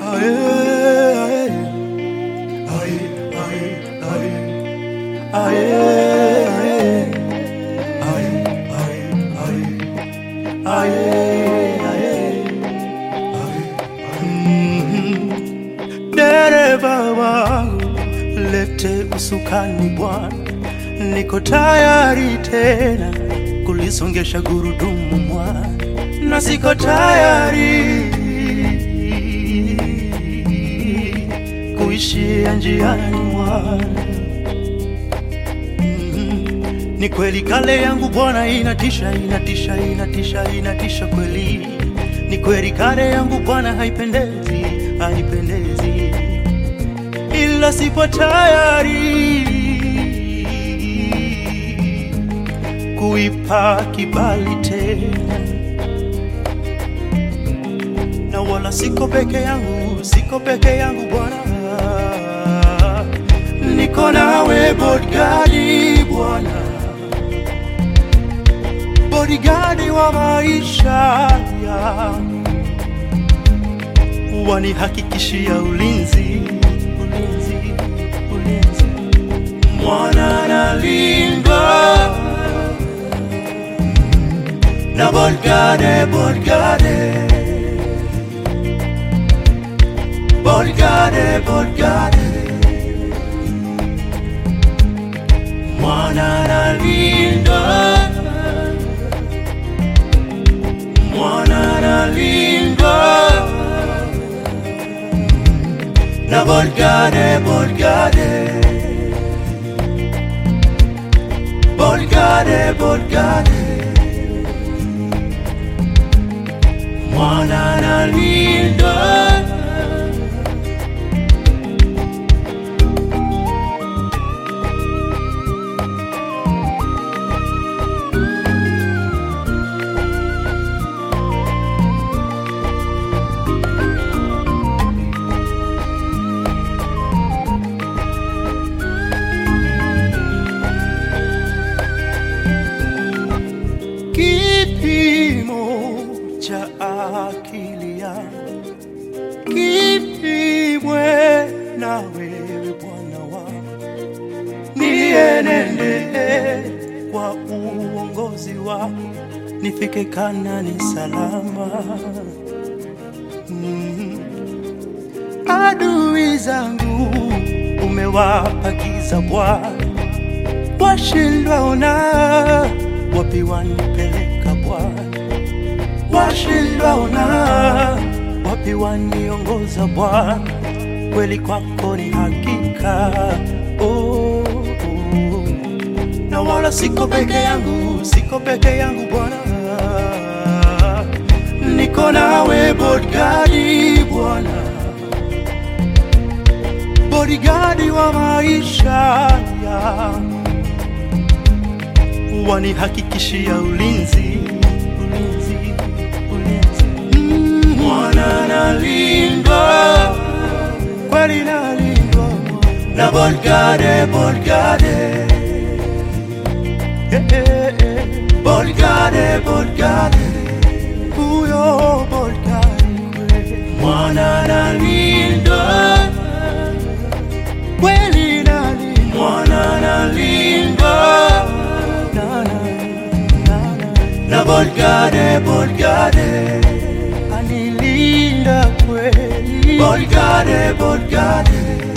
Aye, aye, aye, aye, aye, aye, aye, aye, aye, aye. Mhm. Dereva wangu lete usukani bwana, niko tayari tena kulisongesha gurudumu mwana, na siko tayari kuishia njiani mwana. Mhm. Ni kweli kale yangu Bwana inatisha, inatisha, inatisha, inatisha kweli. Ni kweli kale yangu Bwana haipendezi, haipendezi, ila sipo tayari kuipa kibali tena, na wala siko peke yangu, siko peke yangu Bwana, niko nawe bodigadi Bwana, bodigadi wa maisha yangu, wanihakikishia ulinzi, ulinzi, ulinzi, mwana nalindwa na bodigade, bodigade Bodigade, bodigade Mwana nalinda Mwana nalinda Na bodigade, bodigade Bodigade, bodigade Mwana nalinda kipimo cha akili yangu kipimwe na wewe Bwana wangu, nienende kwa uongozi wako, nifike Kanani salama. Mm. Adui zangu umewapa giza Bwana, washindwa ona wapi wanipeleka Bwana, washindwa ona wapi waniongoza Bwana, kweli kwako ni hakika oh, oh. na wala siko peke yangu, siko peke yangu Bwana, niko nawe bodigadi Bwana, bodigadi wa maisha yangu wanihakikishia ulinzi, ulinzi, ulinzi. Mm, Mwana nalindwa, kweli nalindwa na bodigade, bodigade Eh, eh, eh. bodigade, bodigade huyo bodigade kweli. mwana nalindwa, kweli nalindwa, mwana nalindwa na, na, na, na. na bodigade, bodigade anilinda kweli bodigade, bodigade